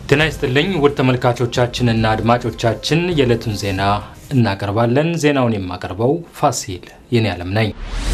ጤና ይስጥልኝ ውድ ተመልካቾቻችንና አድማጮቻችን የዕለቱን ዜና እናቀርባለን። ዜናውን የማቀርበው ፋሲል የኔ ዓለም ነኝ።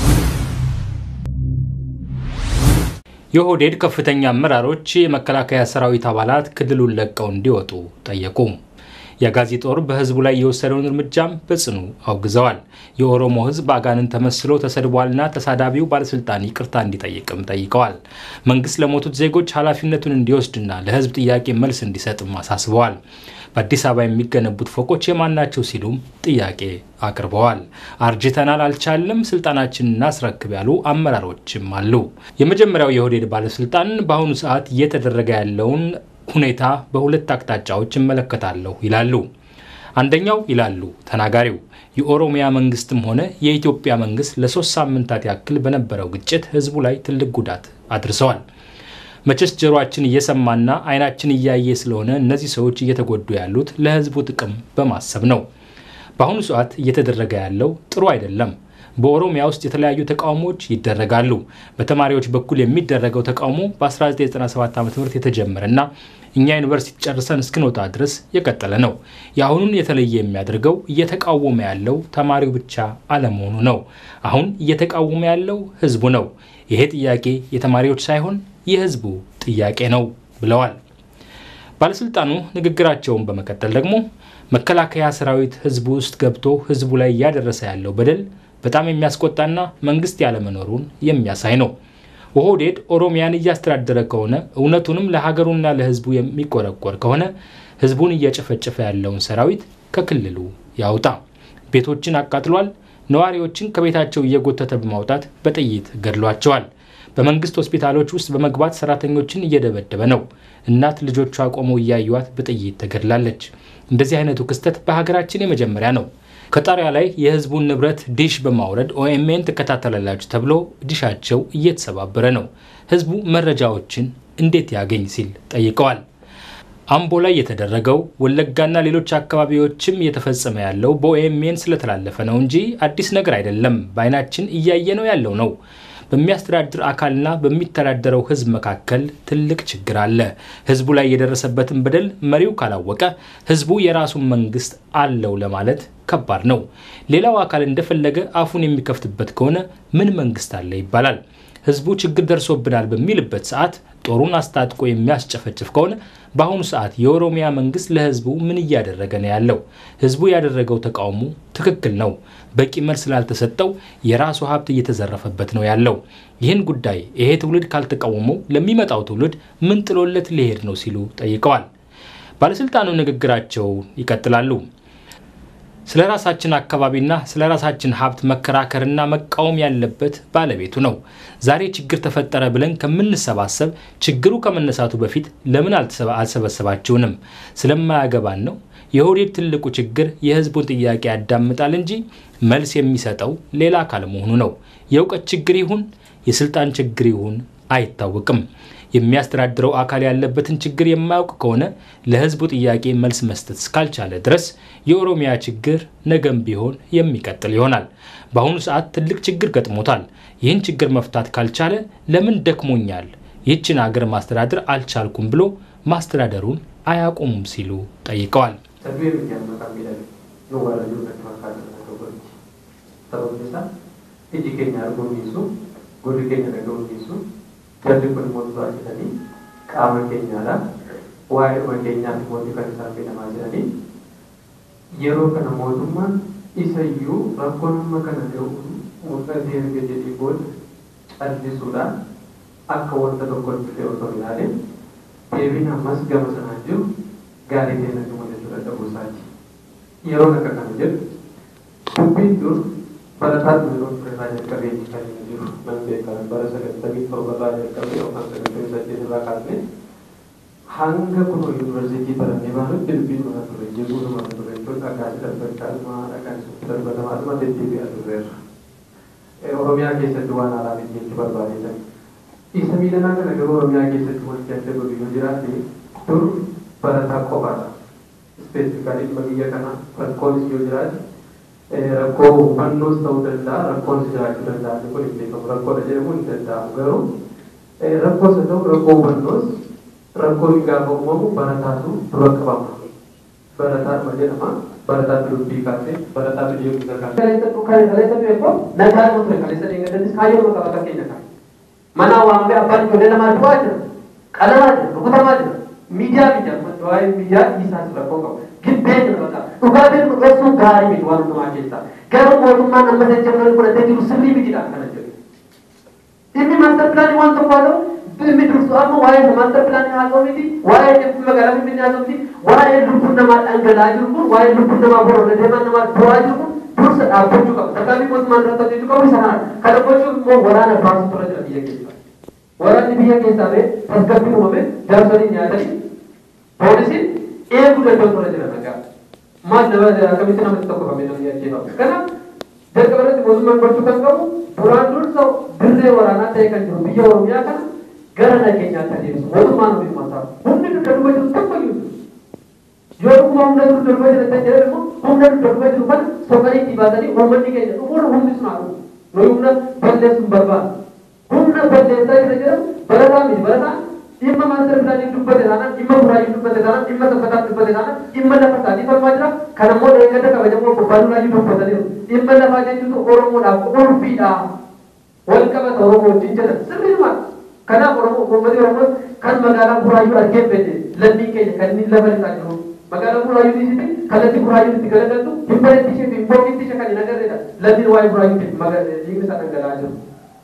የኦህዴድ ከፍተኛ አመራሮች የመከላከያ ሰራዊት አባላት ክልሉን ለቀው እንዲወጡ ጠየቁ። የአጋዚ ጦር በህዝቡ ላይ የወሰደውን እርምጃም በጽኑ አውግዘዋል። የኦሮሞ ህዝብ አጋንን ተመስሎ ተሰድቧልና ተሳዳቢው ባለስልጣን ይቅርታ እንዲጠይቅም ጠይቀዋል። መንግስት ለሞቱት ዜጎች ኃላፊነቱን እንዲወስድና ለህዝብ ጥያቄ መልስ እንዲሰጥም አሳስበዋል። በአዲስ አበባ የሚገነቡት ፎቆች የማናቸው ሲሉም ጥያቄ አቅርበዋል። አርጅተናል፣ አልቻልም፣ ስልጣናችንን እናስረክብ ያሉ አመራሮችም አሉ። የመጀመሪያው የኦህዴድ ባለስልጣን በአሁኑ ሰዓት እየተደረገ ያለውን ሁኔታ በሁለት አቅጣጫዎች እመለከታለሁ ይላሉ። አንደኛው ይላሉ ተናጋሪው የኦሮሚያ መንግስትም ሆነ የኢትዮጵያ መንግስት ለሶስት ሳምንታት ያክል በነበረው ግጭት ህዝቡ ላይ ትልቅ ጉዳት አድርሰዋል። መቼስ ጆሮአችን እየሰማና አይናችን እያየ ስለሆነ እነዚህ ሰዎች እየተጎዱ ያሉት ለህዝቡ ጥቅም በማሰብ ነው። በአሁኑ ሰዓት እየተደረገ ያለው ጥሩ አይደለም። በኦሮሚያ ውስጥ የተለያዩ ተቃውሞዎች ይደረጋሉ። በተማሪዎች በኩል የሚደረገው ተቃውሞ በ1997 ዓ ም የተጀመረና እኛ ዩኒቨርሲቲ ጨርሰን እስክንወጣ ድረስ የቀጠለ ነው። የአሁኑን የተለየ የሚያደርገው እየተቃወመ ያለው ተማሪው ብቻ አለመሆኑ ነው። አሁን እየተቃወመ ያለው ህዝቡ ነው። ይሄ ጥያቄ የተማሪዎች ሳይሆን የህዝቡ ጥያቄ ነው ብለዋል። ባለስልጣኑ ንግግራቸውን በመቀጠል ደግሞ መከላከያ ሰራዊት ህዝቡ ውስጥ ገብቶ ህዝቡ ላይ እያደረሰ ያለው በደል በጣም የሚያስቆጣና መንግስት ያለመኖሩን የሚያሳይ ነው። ኦህዴድ ኦሮሚያን እያስተዳደረ ከሆነ እውነቱንም ለሀገሩና ለህዝቡ የሚቆረቆር ከሆነ ህዝቡን እየጨፈጨፈ ያለውን ሰራዊት ከክልሉ ያውጣ። ቤቶችን አቃጥሏል። ነዋሪዎችን ከቤታቸው እየጎተተ በማውጣት በጥይት ገድሏቸዋል። በመንግስት ሆስፒታሎች ውስጥ በመግባት ሰራተኞችን እየደበደበ ነው። እናት ልጆቿ ቆመው እያዩዋት በጥይት ተገድላለች። እንደዚህ አይነቱ ክስተት በሀገራችን የመጀመሪያ ነው። ከጣሪያ ላይ የህዝቡን ንብረት ዲሽ በማውረድ ኦኤምኤን ትከታተላላችሁ ተብሎ ዲሻቸው እየተሰባበረ ነው። ህዝቡ መረጃዎችን እንዴት ያገኝ ሲል ጠይቀዋል። አምቦ ላይ የተደረገው ወለጋና ሌሎች አካባቢዎችም እየተፈጸመ ያለው በኦኤምኤን ስለተላለፈ ነው እንጂ አዲስ ነገር አይደለም። በአይናችን እያየ ነው ያለው ነው። በሚያስተዳድር አካልና በሚተዳደረው ህዝብ መካከል ትልቅ ችግር አለ። ህዝቡ ላይ የደረሰበትን በደል መሪው ካላወቀ ህዝቡ የራሱን መንግስት አለው ለማለት ከባድ ነው። ሌላው አካል እንደፈለገ አፉን የሚከፍትበት ከሆነ ምን መንግስት አለ ይባላል። ህዝቡ ችግር ደርሶብናል በሚልበት ሰዓት ጦሩን አስታጥቆ የሚያስጨፈጭፍ ከሆነ በአሁኑ ሰዓት የኦሮሚያ መንግስት ለህዝቡ ምን እያደረገ ነው ያለው? ህዝቡ ያደረገው ተቃውሞ ትክክል ነው። በቂ መልስ ስላልተሰጠው የራሱ ሀብት እየተዘረፈበት ነው ያለው። ይህን ጉዳይ ይሄ ትውልድ ካልተቃወመው ለሚመጣው ትውልድ ምን ጥሎለት ሊሄድ ነው ሲሉ ጠይቀዋል። ባለስልጣኑ ንግግራቸው ይቀጥላሉ። ስለ ራሳችን አካባቢና ስለ ራሳችን ሀብት መከራከርና መቃወም ያለበት ባለቤቱ ነው። ዛሬ ችግር ተፈጠረ ብለን ከምንሰባሰብ ችግሩ ከመነሳቱ በፊት ለምን አልሰበሰባችሁንም? ስለማያገባን ነው። የኦህዴድ ትልቁ ችግር የህዝቡን ጥያቄ ያዳምጣል እንጂ መልስ የሚሰጠው ሌላ አካል መሆኑ ነው። የእውቀት ችግር ይሁን የስልጣን ችግር ይሁን አይታወቅም። የሚያስተዳድረው አካል ያለበትን ችግር የማያውቅ ከሆነ ለህዝቡ ጥያቄ መልስ መስጠት እስካልቻለ ድረስ የኦሮሚያ ችግር ነገም ቢሆን የሚቀጥል ይሆናል። በአሁኑ ሰዓት ትልቅ ችግር ገጥሞታል። ይህን ችግር መፍታት ካልቻለ ለምን ደክሞኛል፣ ይህችን አገር ማስተዳደር አልቻልኩም ብሎ ማስተዳደሩን አያቆሙም ሲሉ ጠይቀዋል። Jalli kun mootummaa jedhanii qaama keenyaadha. Waa'ee dhuma keenyaatti mootii kan isaan fedhamaa jedhanii yeroo kana mootummaan isayyuu rakkoon amma kana ga'u mul'atee erga jedhee booda callisuudhaan akka wanta tokko dhufee otoo hin ilaalin deebiin ammas gama sanaan jiru gaarii ta'e natti mul'achuu dadhabuu isaati. Yeroo akka kana jedhu dubbiin dur barataa yeroo irraa jalqabee kan jiru nan beekamu bara sagantamii torbarraa jalqabee yookaan sagantamii saddeet irraa kaasnee hanga kunoo yuunivarsiitii barannee baanutti dubbiin mana ture jeguu nama ture jechuun dhagaasi darbachaa dhuma dhagaan isutti darbatamaa dhuma deddeebi'aa turreerra. Oromiyaa keessatti waan haaraa miti jechuu barbaadeetan. Isa miidhanaa kana garuu Oromiyaa keessatti wanti adda godhu yoo jiraate dur barataa qofaadha. Ispeesifikaalii dhuma biyya kana rakkoonis yoo jiraate rakkoo hubannoos ta'uu danda'a rakkoonis jiraachuu danda'a inni kun hin beekamu rakkoodha jedhamu hin danda'amu garuu rakkoos haa ta'u rakkoo hubannoos rakkoon gaafa uumamu barataatu dura qabama. Barataan ma jedhama. Barataatu dubbii kaasee barataatu deemuu gargaara. Kaleessa kaleessa beekoo nagaa nama ture kaleessa deeggardannis kaayyoo nama qaba fakkeenya kan. Mana waamee abbaan ijoollee namaa du'aa jira. Qalamaa jira. Rukutamaa jira. Miidiyaa miidiyaa waa'ee miidiyaa isaas rakkoo qabu. Gibbee jira bakka. Dhugaatiin dhugeessuun gaarii miti waan hundumaa keessaa. Garuu mootummaan amma jajjabnaan fudhatee jiru sirrii mitiidhaan kana jedhu. Inni maastar pilaanii waan tokko haa ta'u dhimmi dursu amma waa'ee maastar pilaanii haa ta'u miti waa'ee dhimma magaalaa finfinnee haa ta'u miti waa'ee lubbuun namaa dhangala'aa jiru kun waa'ee lubbuun namaa boroodha deemaa namaa bu'aa jiru kun dursa dhaabbachuu qabu. Tarkaanfii mootummaan irratti hojjechuu qabu isa kana. Kana gochuuf immoo waraana baasuu tura jira biyya keessaa. Waraanni biyya keessaa ba'e tasgabbii uumame jaarsoliin nyaatanii poolisiin eeguu danda'u tura jira nagaa. Maal nama akkamitti namatti tokko qabee namni ajjeefamu. Kanaaf jalqaba irratti mootummaan gochuu kan qabu duraan dursa dirree waraanaa ta'e kan jiru biyya Oromiyaa kana gara nageenyaatti adeemsu mootummaan ofii mataa humni dudda duba jiru tokko iyyuu yoo dhuguma humna dudda duba jiru kan jedhan immoo humna dudda duba jiru kana soqanii itti baasanii uummanni keenya dhumuun humni sun haa dhufu nuyi humna balleessuun barbaada humna balleessaa jira jedhamu barataa miti barataan dhimma maastar pilaanii dubbate taanaan dhimma buraayyuu dubbate taanaan dhimma sabbataa dubbate taanaan dhimma lafa isaatii falmaa jira kan ammoo deeggada kabajamoo bobbaaduudhaayyuu dubbataniiru dhimma lafaa jechuutu oromoodhaaf ulfiidha wal qabata oromoo wajjin jedhan sirriidhuma kanaaf oromoo uummatni oromoo kan magaalaa buraayyuu argee fedhe lammii keenya kan inni lafa isaa jiru magaalaa buraayyuu dhiisiti kallattii buraayyuu itti galagaltu hin bareetti ishee fi hin boqqitti ishee kan hin agarreedha lammiin waa'ee buraayyuu dhiigni isaa dhangala'aa jiru.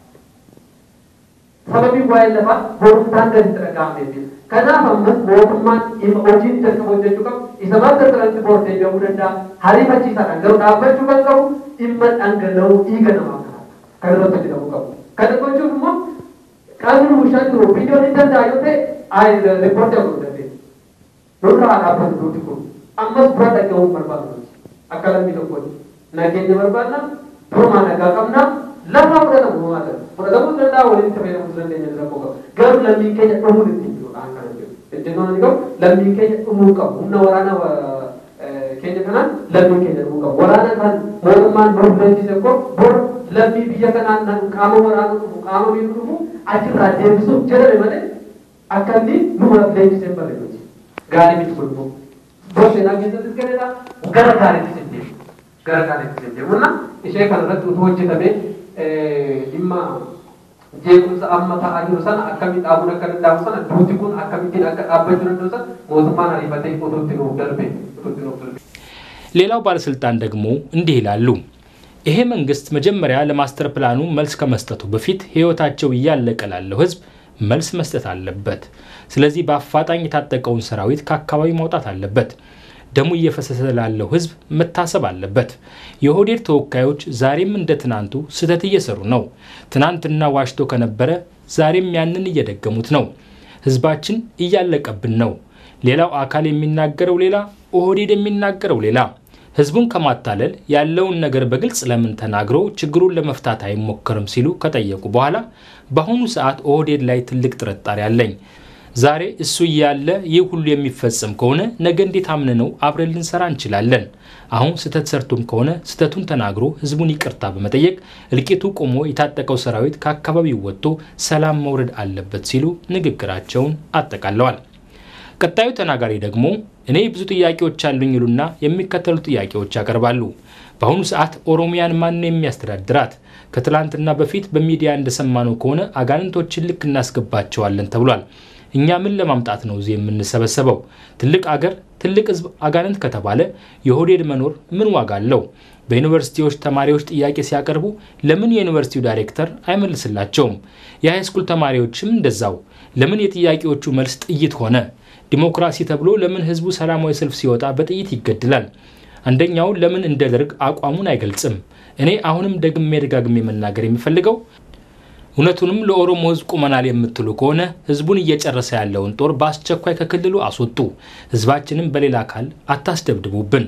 sababii waa'ee lafaa borumtaan gaditti dhaga'ameef kanaaf ammas mootummaan hojiin jalqaba hojjechuu qabu isa maastar pilaanii boordee deemuu danda'a hariifachiisaadhaan garuu dhaabbachuu kan qabu dhimma dhangala'uu dhiiga namaa kan irratti hojjetamuu qabu kana gochuuf immoo qaamni bushaan jiru viidiyoon hin danda'a yoo ta'e riippoortii akka hojjete nurra haa dhaabbatu duuti kun ammas bira dhaga'uun barbaadu akka lammii tokkooti nageenya barbaadna durumaa nagaa qabnaa lafa fudhatamu uumaata fudhatamuu danda'a waliin fayyadamuu dandeenya rakkoo qaba garuu lammiin keenya dhumuun ittiin jiru aan kana jedhu ejjennoon inni qabu lammiin keenya dhumuu qabu humna waraana keenya kanaan lammiin keenya dhumuu qabu waraana kan mootummaan nuuf leenjise ko bor lammii biyya kanaan qaama waraana dhufu qaama miidhu dhufu achirraa deebisuuf jedhame malee akka inni numa leenjisee bareeduuti gaarii miti kun immoo bor seenaa keessattis gareedha gara gaariitti sindee gara gaariitti sindee munna ishee kanarratti utuu hojjetamee dhimma jeequmsa amma ta'aa jiru sana akkamitti dhaabuun akka danda'amu sana duuti kun akkamittiin akka dhaabbachuu danda'u sana mootummaan ariifatee utuutti nuuf darbe utuutti nuuf darbe. ሌላው ባለስልጣን ደግሞ እንዲህ ይላሉ። ይሄ መንግስት መጀመሪያ ለማስተር ፕላኑ መልስ ከመስጠቱ በፊት ህይወታቸው እያለቀ ላለው ህዝብ መልስ መስጠት አለበት። ስለዚህ በአፋጣኝ የታጠቀውን ሰራዊት ከአካባቢው ማውጣት አለበት። ደሙ እየፈሰሰ ላለው ህዝብ መታሰብ አለበት። የኦህዴድ ተወካዮች ዛሬም እንደ ትናንቱ ስህተት እየሰሩ ነው። ትናንትና ዋሽቶ ከነበረ ዛሬም ያንን እየደገሙት ነው። ህዝባችን እያለቀብን ነው። ሌላው አካል የሚናገረው ሌላ፣ ኦህዴድ የሚናገረው ሌላ። ህዝቡን ከማታለል ያለውን ነገር በግልጽ ለምን ተናግሮ ችግሩን ለመፍታት አይሞከርም ሲሉ ከጠየቁ በኋላ በአሁኑ ሰዓት ኦህዴድ ላይ ትልቅ ጥርጣሬ አለኝ። ዛሬ እሱ እያለ ይህ ሁሉ የሚፈጸም ከሆነ ነገ እንዴት አምንነው አብረን ልንሰራ እንችላለን? አሁን ስህተት ሰርቶም ከሆነ ስህተቱን ተናግሮ ህዝቡን ይቅርታ በመጠየቅ እልቂቱ ቆሞ የታጠቀው ሰራዊት ከአካባቢው ወጥቶ ሰላም መውረድ አለበት ሲሉ ንግግራቸውን አጠቃለዋል። ቀጣዩ ተናጋሪ ደግሞ እኔ ብዙ ጥያቄዎች አሉኝ ይሉና የሚከተሉ ጥያቄዎች ያቀርባሉ። በአሁኑ ሰዓት ኦሮሚያን ማን ነው የሚያስተዳድራት? ከትላንትና በፊት በሚዲያ እንደሰማነው ከሆነ አጋንንቶችን ልክ እናስገባቸዋለን ተብሏል። እኛ ምን ለማምጣት ነው እዚህ የምንሰበሰበው? ትልቅ አገር ትልቅ ህዝብ አጋንንት ከተባለ የኦህዴድ መኖር ምን ዋጋ አለው? በዩኒቨርሲቲዎች ተማሪዎች ጥያቄ ሲያቀርቡ ለምን የዩኒቨርሲቲው ዳይሬክተር አይመልስላቸውም? የሃይስኩል ተማሪዎችም እንደዛው። ለምን የጥያቄዎቹ መልስ ጥይት ሆነ? ዲሞክራሲ ተብሎ ለምን ህዝቡ ሰላማዊ ሰልፍ ሲወጣ በጥይት ይገድላል? አንደኛው ለምን እንደ ደርግ አቋሙን አይገልጽም? እኔ አሁንም ደግሜ ደጋግሜ መናገር የሚፈልገው እውነቱንም ለኦሮሞ ህዝብ ቁመናል የምትሉ ከሆነ ህዝቡን እየጨረሰ ያለውን ጦር በአስቸኳይ ከክልሉ አስወጡ። ህዝባችንም በሌላ አካል አታስደብድቡብን።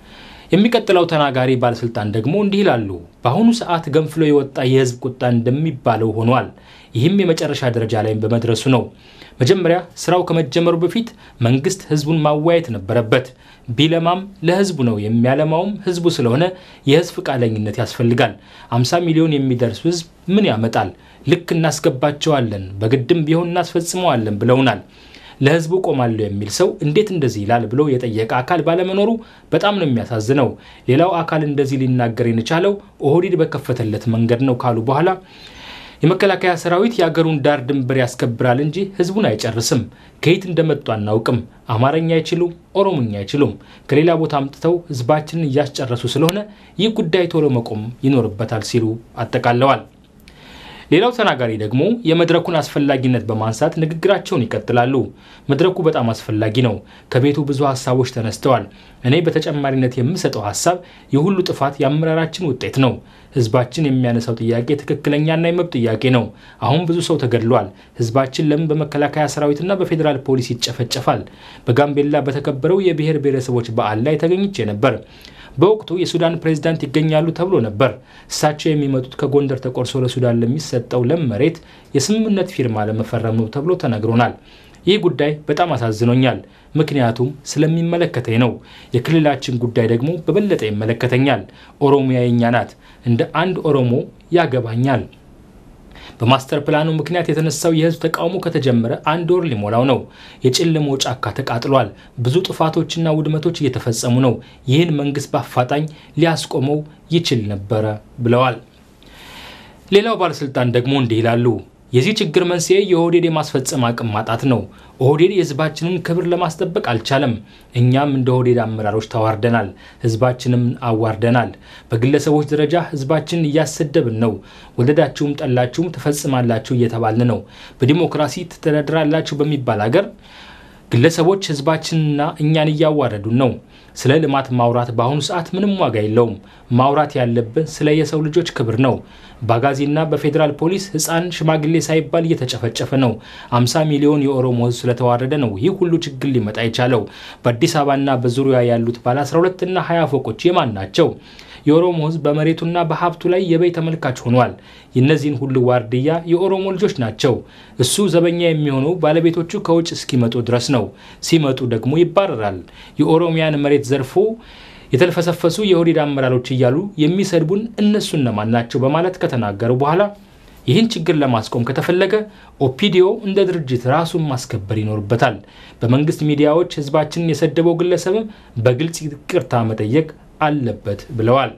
የሚቀጥለው ተናጋሪ ባለስልጣን ደግሞ እንዲህ ይላሉ። በአሁኑ ሰዓት ገንፍሎ የወጣ የህዝብ ቁጣ እንደሚባለው ሆኗል። ይህም የመጨረሻ ደረጃ ላይ በመድረሱ ነው። መጀመሪያ ስራው ከመጀመሩ በፊት መንግስት ህዝቡን ማወያየት ነበረበት። ቢለማም ለህዝቡ ነው፣ የሚያለማውም ህዝቡ ስለሆነ የህዝብ ፈቃደኝነት ያስፈልጋል። 50 ሚሊዮን የሚደርስ ህዝብ ምን ያመጣል? ልክ እናስገባቸዋለን፣ በግድም ቢሆን እናስፈጽመዋለን ብለውናል። ለህዝቡ ቆማለሁ የሚል ሰው እንዴት እንደዚህ ይላል ብሎ የጠየቀ አካል ባለመኖሩ በጣም ነው የሚያሳዝነው። ሌላው አካል እንደዚህ ሊናገር የቻለው ኦህዴድ በከፈተለት መንገድ ነው ካሉ በኋላ የመከላከያ ሰራዊት የአገሩን ዳር ድንበር ያስከብራል እንጂ ህዝቡን አይጨርስም። ከየት እንደመጡ አናውቅም። አማርኛ አይችሉም፣ ኦሮሞኛ አይችሉም። ከሌላ ቦታ አምጥተው ህዝባችንን እያስጨረሱ ስለሆነ ይህ ጉዳይ ቶሎ መቆም ይኖርበታል ሲሉ አጠቃለዋል። ሌላው ተናጋሪ ደግሞ የመድረኩን አስፈላጊነት በማንሳት ንግግራቸውን ይቀጥላሉ። መድረኩ በጣም አስፈላጊ ነው። ከቤቱ ብዙ ሀሳቦች ተነስተዋል። እኔ በተጨማሪነት የምሰጠው ሀሳብ የሁሉ ጥፋት የአመራራችን ውጤት ነው። ህዝባችን የሚያነሳው ጥያቄ ትክክለኛና የመብት ጥያቄ ነው። አሁን ብዙ ሰው ተገድሏል። ህዝባችን ለምን በመከላከያ ሰራዊትና በፌዴራል ፖሊስ ይጨፈጨፋል? በጋምቤላ በተከበረው የብሔር ብሔረሰቦች በዓል ላይ ተገኝቼ ነበር። በወቅቱ የሱዳን ፕሬዝዳንት ይገኛሉ ተብሎ ነበር። እሳቸው የሚመጡት ከጎንደር ተቆርሶ ለሱዳን ለሚሰጠው ለም መሬት የስምምነት ፊርማ ለመፈረም ነው ተብሎ ተነግሮናል። ይህ ጉዳይ በጣም አሳዝኖኛል። ምክንያቱም ስለሚመለከተኝ ነው። የክልላችን ጉዳይ ደግሞ በበለጠ ይመለከተኛል። ኦሮሚያ የኛ ናት። እንደ አንድ ኦሮሞ ያገባኛል። በማስተር ፕላኑ ምክንያት የተነሳው የህዝብ ተቃውሞ ከተጀመረ አንድ ወር ሊሞላው ነው። የጨለመው ጫካ ተቃጥሏል። ብዙ ጥፋቶችና ውድመቶች እየተፈጸሙ ነው። ይህን መንግስት በአፋጣኝ ሊያስቆመው ይችል ነበረ ብለዋል። ሌላው ባለስልጣን ደግሞ እንዲህ ይላሉ። የዚህ ችግር መንስኤ የኦህዴድ የማስፈጸም አቅም ማጣት ነው። ኦህዴድ የህዝባችንን ክብር ለማስጠበቅ አልቻለም። እኛም እንደ ኦህዴድ አመራሮች ተዋርደናል፣ ህዝባችንም አዋርደናል። በግለሰቦች ደረጃ ህዝባችንን እያሰደብን ነው። ወደዳችሁም ጠላችሁም ትፈጽማላችሁ እየተባልን ነው። በዲሞክራሲ ትተዳድራላችሁ በሚባል ሀገር ግለሰቦች ህዝባችንና እኛን እያዋረዱን ነው። ስለ ልማት ማውራት በአሁኑ ሰዓት ምንም ዋጋ የለውም። ማውራት ያለብን ስለ የሰው ልጆች ክብር ነው። በአጋዚና በፌዴራል ፖሊስ ህፃን ሽማግሌ ሳይባል እየተጨፈጨፈ ነው። 50 ሚሊዮን የኦሮሞ ህዝብ ስለተዋረደ ነው ይህ ሁሉ ችግር ሊመጣ የቻለው። በአዲስ አበባና በዙሪያ ያሉት ባለ 12 እና 20 ፎቆች የማን ናቸው? የኦሮሞ ህዝብ በመሬቱና በሀብቱ ላይ የበይ ተመልካች ሆኗል። የእነዚህን ሁሉ ዋርድያ የኦሮሞ ልጆች ናቸው። እሱ ዘበኛ የሚሆነው ባለቤቶቹ ከውጭ እስኪመጡ ድረስ ነው። ሲመጡ ደግሞ ይባረራል። የኦሮሚያን መሬት ዘርፎ የተልፈሰፈሱ የኦህዴድ አመራሮች እያሉ የሚሰድቡን እነሱ እነማን ናቸው? በማለት ከተናገሩ በኋላ ይህን ችግር ለማስቆም ከተፈለገ ኦፒዲዮ እንደ ድርጅት ራሱን ማስከበር ይኖርበታል። በመንግስት ሚዲያዎች ህዝባችንን የሰደበው ግለሰብም በግልጽ ይቅርታ መጠየቅ አለበት ብለዋል።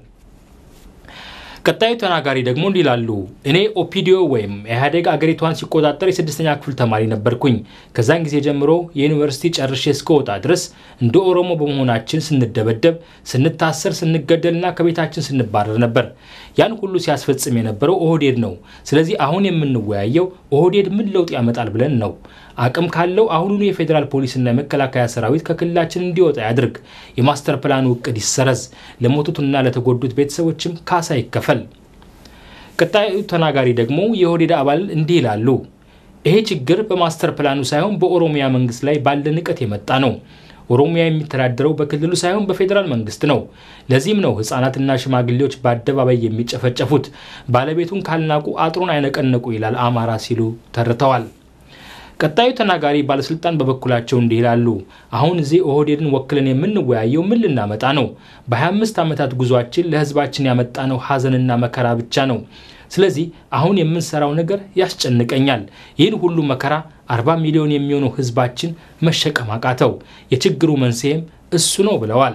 ቀጣዩ ተናጋሪ ደግሞ እንዲህ ይላሉ። እኔ ኦፒዲዮ ወይም ኢህአዴግ አገሪቷን ሲቆጣጠር የስድስተኛ ክፍል ተማሪ ነበርኩኝ። ከዛን ጊዜ ጀምሮ የዩኒቨርሲቲ ጨርሼ እስከወጣ ድረስ እንደ ኦሮሞ በመሆናችን ስንደበደብ፣ ስንታሰር፣ ስንገደልና ከቤታችን ስንባረር ነበር። ያን ሁሉ ሲያስፈጽም የነበረው ኦህዴድ ነው። ስለዚህ አሁን የምንወያየው ኦህዴድ ምን ለውጥ ያመጣል ብለን ነው። አቅም ካለው አሁኑኑ የፌዴራል ፖሊስና የመከላከያ ሰራዊት ከክልላችን እንዲወጣ ያድርግ። የማስተር ፕላኑ እቅድ ይሰረዝ። ለሞቱትና ለተጎዱት ቤተሰቦችም ካሳ ይከፈል። ቀጣዩ ተናጋሪ ደግሞ የኦህዴድ አባል እንዲህ ይላሉ። ይሄ ችግር በማስተር ፕላኑ ሳይሆን በኦሮሚያ መንግስት ላይ ባለ ንቀት የመጣ ነው። ኦሮሚያ የሚተዳደረው በክልሉ ሳይሆን በፌዴራል መንግስት ነው። ለዚህም ነው ህጻናትና ሽማግሌዎች በአደባባይ የሚጨፈጨፉት። ባለቤቱን ካልናቁ አጥሩን አይነቀነቁ ይላል አማራ ሲሉ ተርተዋል። ቀጣዩ ተናጋሪ ባለስልጣን በበኩላቸው እንዲህ ይላሉ። አሁን እዚህ ኦህዴድን ወክለን የምንወያየው ምን ልናመጣ ነው? በ25 ዓመታት ጉዟችን ለህዝባችን ያመጣነው ሀዘንና መከራ ብቻ ነው። ስለዚህ አሁን የምንሰራው ነገር ያስጨንቀኛል። ይህን ሁሉ መከራ 40 ሚሊዮን የሚሆነው ህዝባችን መሸከም አቃተው። የችግሩ መንስኤም እሱ ነው ብለዋል።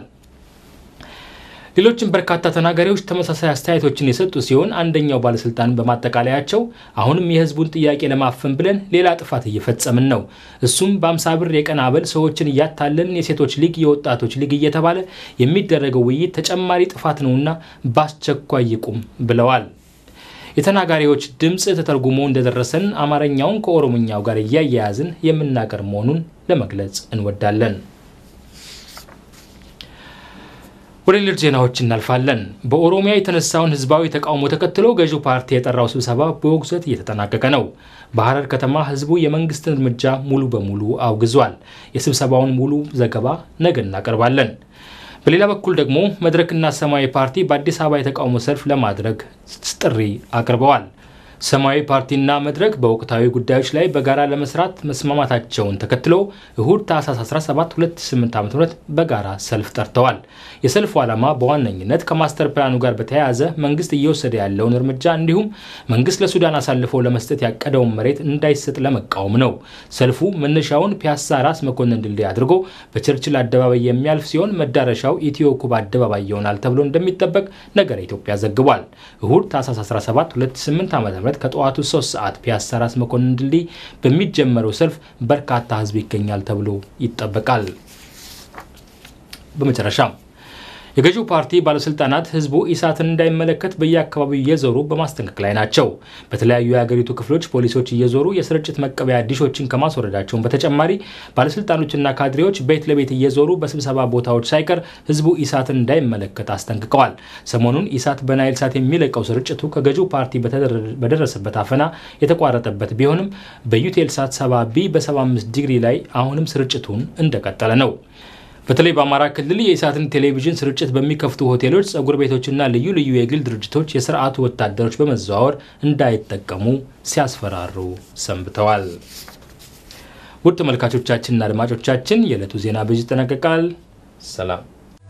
ሌሎችም በርካታ ተናጋሪዎች ተመሳሳይ አስተያየቶችን የሰጡ ሲሆን አንደኛው ባለስልጣን በማጠቃለያቸው አሁንም የህዝቡን ጥያቄ ለማፈን ብለን ሌላ ጥፋት እየፈጸምን ነው። እሱም በአምሳ ብር የቀን አበል ሰዎችን እያታለልን የሴቶች ሊግ፣ የወጣቶች ሊግ እየተባለ የሚደረገው ውይይት ተጨማሪ ጥፋት ነውና በአስቸኳይ ይቁም ብለዋል። የተናጋሪዎች ድምፅ ተተርጉሞ እንደደረሰን አማርኛውን ከኦሮምኛው ጋር እያያያዝን የምናቀርብ መሆኑን ለመግለጽ እንወዳለን። ወደ ሌሎች ዜናዎች እናልፋለን። በኦሮሚያ የተነሳውን ህዝባዊ ተቃውሞ ተከትሎ ገዢው ፓርቲ የጠራው ስብሰባ በውግዘት እየተጠናቀቀ ነው። በሐረር ከተማ ህዝቡ የመንግስትን እርምጃ ሙሉ በሙሉ አውግዟል። የስብሰባውን ሙሉ ዘገባ ነገ እናቀርባለን። በሌላ በኩል ደግሞ መድረክና ሰማያዊ ፓርቲ በአዲስ አበባ የተቃውሞ ሰልፍ ለማድረግ ጥሪ አቅርበዋል። ሰማያዊ ፓርቲና መድረክ በወቅታዊ ጉዳዮች ላይ በጋራ ለመስራት መስማማታቸውን ተከትሎ እሁድ ታህሳስ 17 2008 ዓ.ም በጋራ ሰልፍ ጠርተዋል። የሰልፉ ዓላማ በዋነኝነት ከማስተር ፕላኑ ጋር በተያያዘ መንግስት እየወሰደ ያለውን እርምጃ እንዲሁም መንግስት ለሱዳን አሳልፎ ለመስጠት ያቀደውን መሬት እንዳይሰጥ ለመቃወም ነው። ሰልፉ መነሻውን ፒያሳ ራስ መኮንን ድልድይ አድርጎ በቸርችል አደባባይ የሚያልፍ ሲሆን መዳረሻው ኢትዮ ኩባ አደባባይ ይሆናል ተብሎ እንደሚጠበቅ ነገረ ኢትዮጵያ ዘግቧል። እሁድ ታህሳስ 17 2008 ዓ.ም ከጠዋቱ 3 ሰዓት ፒያሳ ራስ መኮንን ድልድይ በሚጀመረው ሰልፍ በርካታ ህዝብ ይገኛል ተብሎ ይጠበቃል። በመጨረሻም የገዢው ፓርቲ ባለስልጣናት ህዝቡ ኢሳትን እንዳይመለከት በየአካባቢው እየዞሩ በማስጠንቀቅ ላይ ናቸው። በተለያዩ የሀገሪቱ ክፍሎች ፖሊሶች እየዞሩ የስርጭት መቀበያ ዲሾችን ከማስወረዳቸውን በተጨማሪ ባለስልጣኖችና ካድሬዎች ቤት ለቤት እየዞሩ በስብሰባ ቦታዎች ሳይቀር ህዝቡ ኢሳትን እንዳይመለከት አስጠንቅቀዋል። ሰሞኑን ኢሳት በናይል ሳት የሚለቀው ስርጭቱ ከገዢው ፓርቲ በደረሰበት አፈና የተቋረጠበት ቢሆንም በዩቴል ሳት 70 ቢ በ75 ዲግሪ ላይ አሁንም ስርጭቱን እንደቀጠለ ነው። በተለይ በአማራ ክልል የኢሳትን ቴሌቪዥን ስርጭት በሚከፍቱ ሆቴሎች፣ ጸጉር ቤቶችና ልዩ ልዩ የግል ድርጅቶች የስርዓቱ ወታደሮች በመዘዋወር እንዳይጠቀሙ ሲያስፈራሩ ሰንብተዋል። ውድ ተመልካቾቻችንና አድማጮቻችን የዕለቱ ዜና በዚህ ይጠናቀቃል። ሰላም።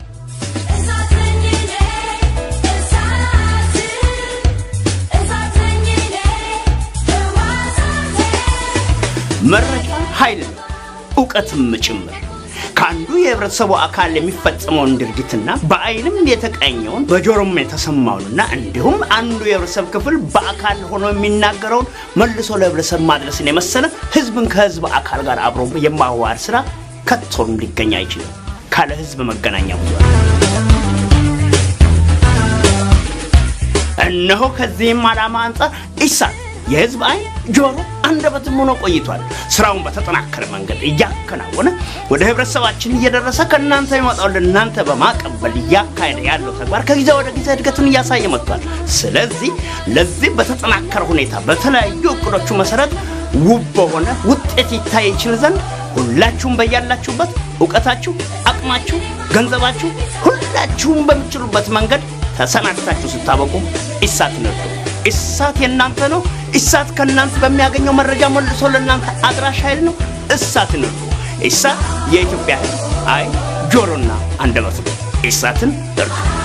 መረጃ ኃይል ነው፣ እውቀትም ጭምር ከአንዱ የህብረተሰቡ አካል የሚፈጸመውን ድርጊትና በአይንም የተቃኘውን በጆሮም የተሰማውንና እንዲሁም አንዱ የህብረተሰብ ክፍል በአካል ሆኖ የሚናገረውን መልሶ ለህብረተሰብ ማድረስን የመሰለ ህዝብን ከህዝብ አካል ጋር አብሮ የማዋሃድ ስራ ከቶም ሊገኝ አይችልም ካለ ህዝብ መገናኛ ብዙሃን። እነሆ ከዚህም ዓላማ አንጻር ኢሳት የህዝብ አይን፣ ጆሮ፣ አንደበትም ሆኖ ቆይቷል። ስራውን በተጠናከረ መንገድ እያከናወነ ወደ ህብረተሰባችን እየደረሰ ከእናንተ የሚመጣው ለእናንተ በማቀበል እያካሄደ ያለው ተግባር ከጊዜ ወደ ጊዜ እድገትን እያሳየ መጥቷል። ስለዚህ ለዚህ በተጠናከረ ሁኔታ በተለያዩ እቅዶቹ መሰረት ውብ በሆነ ውጤት ይታይ ይችል ዘንድ ሁላችሁም በያላችሁበት እውቀታችሁ፣ አቅማችሁ፣ ገንዘባችሁ ሁላችሁም በምችሉበት መንገድ ተሰናድታችሁ ስታበቁ ኢሳት ነዱ። ኢሳት የእናንተ ነው። ኢሳት ከእናንተ በሚያገኘው መረጃ መልሶ ለእናንተ አድራሽ ኃይል ነው። እሳት ነዱ። ኢሳት የኢትዮጵያ ህዝብ አይን፣ ጆሮና አንደበት ነው። ኢሳትን እርዱ።